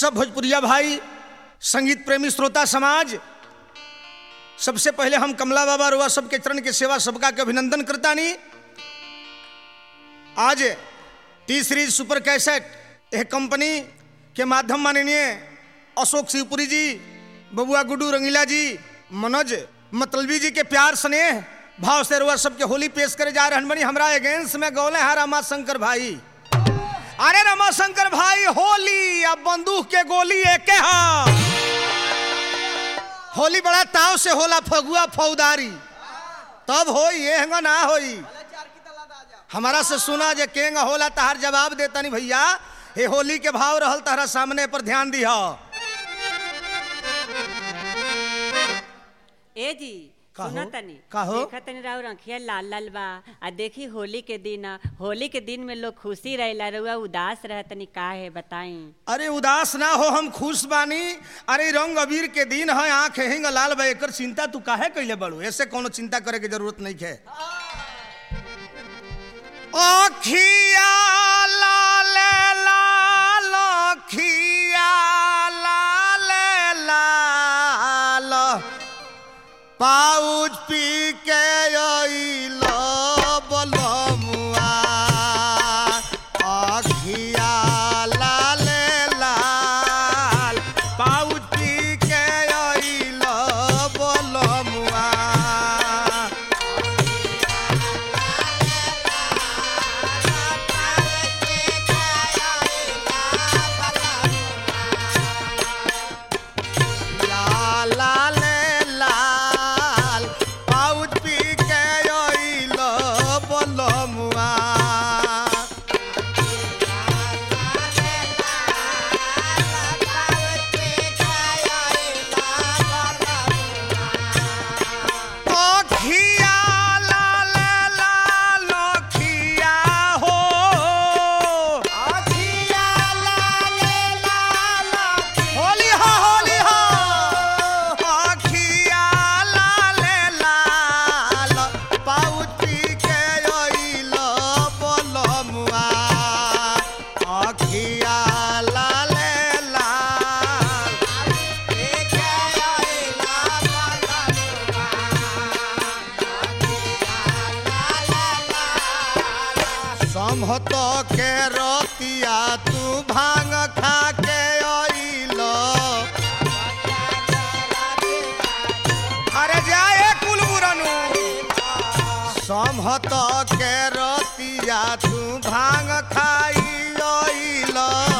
सब भोजपुरिया भाई संगीत प्रेमी श्रोता समाज सबसे पहले हम कमला बाबा रुआ सबके चरण के सेवा सबका के अभिनंदन करता नहीं आज टी सीरीज सुपर कैसेट यह कंपनी के माध्यम माननीय अशोक शिवपुरी जी बबुआ गुड्डू रंगीला जी मनोज मतलबी जी के प्यार स्नेह भाव से रुआ सबके होली पेश करे जा रहन बनी हमरा अगेंस्ट में गौले हैं रमा शंकर भाई अरे रमा शंकर भाई होली अब बंदूक के गोली एके हा होली बड़ा ताव से होला फगुआ फौदारी तब होई ये हंगा ना होई हमारा से सुना जे केंगा होला तहार जवाब देता नहीं भैया हे होली के भाव रहल तहरा सामने पर ध्यान दिहा ए जी का सुना हो? तनी का हो? देखा तनी राउर आँखिया लाल लाल बा आ देखी होली के दिन आ, होली के दिन में लोग खुशी रहेला रउआ उदास रह तनी का है बताई अरे उदास ना हो हम खुश बानी अरे रंग अबीर के दिन है आंख हिंग लाल बा एकर चिंता तू काहे कैले बड़ू ऐसे कोनो चिंता करे के जरूरत नहीं है अखिया लाल लाल अखिया लाल लाल पाउच पी के अइल बलमुआ अखिया लाल लाल पाउच पी के अइल बलमुआ लाल लाल लाल पाउच पी के अइल बलमुआ अखिया लाल लाल अखिया हो अखिया लाल लाल होली हो होली हो अखिया लाल लाल पाउती के अइल बलमुआ अखिया लाल लाल के अइल समहत के रतिया तू भांग खा के अइल अरे जाए कुलबुरनु समहत के रतिया तू भांग खाई अइल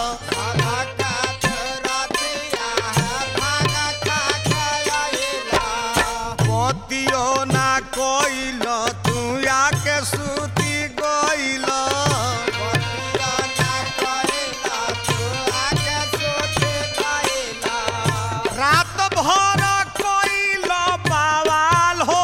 पतियो ना कोइल तू आके सूती गइल रात भर कोइल बवाल हो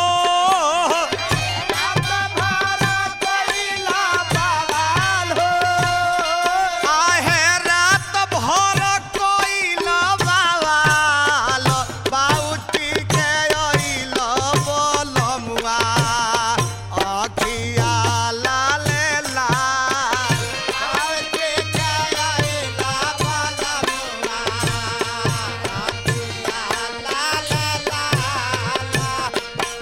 आहे रात भर कोइल बवाल बाउटी के अइल बलमुआ अखिया लाल लाल बाउटी के अइल बलमुआ अखिया लाल लाल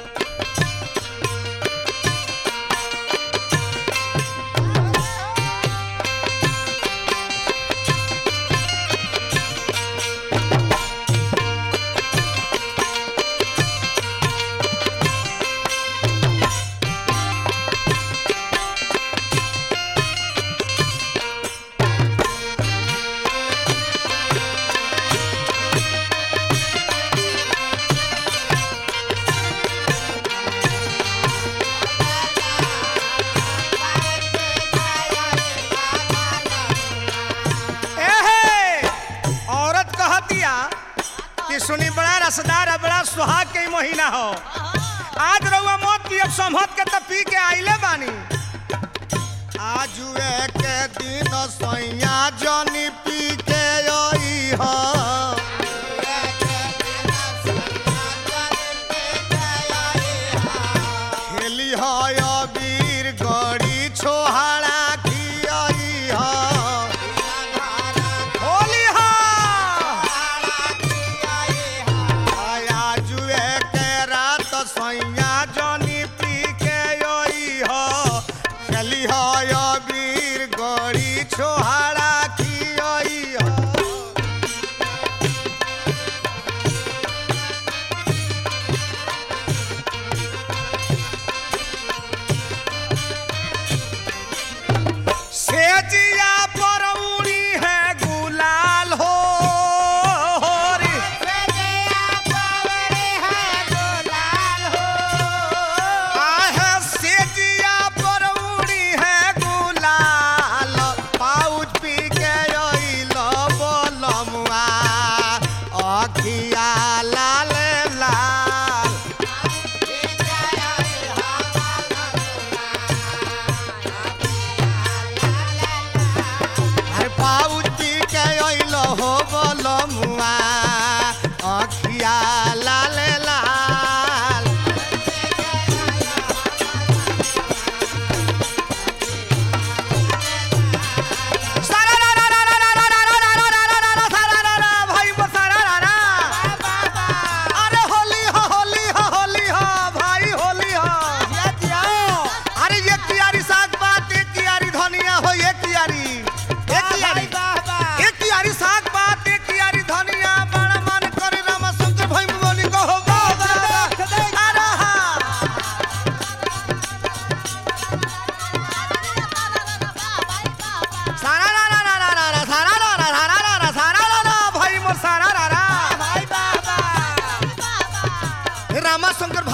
एहे औरत कहतिया कि सुनी बड़ा रसदार है बड़ा सुहाग के ही महीना हो आज रउआ मौत पियब समहत के त पी के आइले बानी आजुए के दिन सैया जनी पी के आई हो खेली हो अबीर गड़ी छोहाड़ा की आई हो होली हो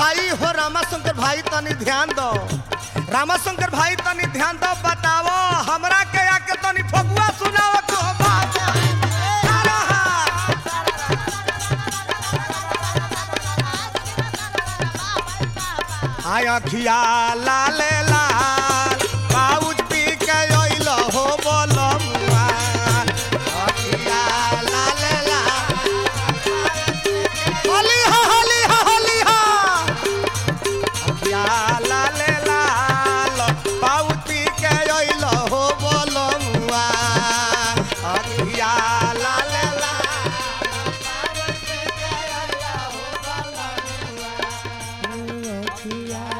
भाई हो रामाशंकर भाई तनी ध्यान दो रामाशंकर भाई तनी ध्यान दो बताओ हमरा के आके तनी फगुआ सुनाओ तो बात सारा हाथ। हाय अखिया लाल लाल पाउच पी के अइल हो बोलमुआ अखिया लाल लाल होली हो होली हो होली हो अखिया लाल लाल पाउच पी के अइल हो बोलमुआ अखिया लाल लाल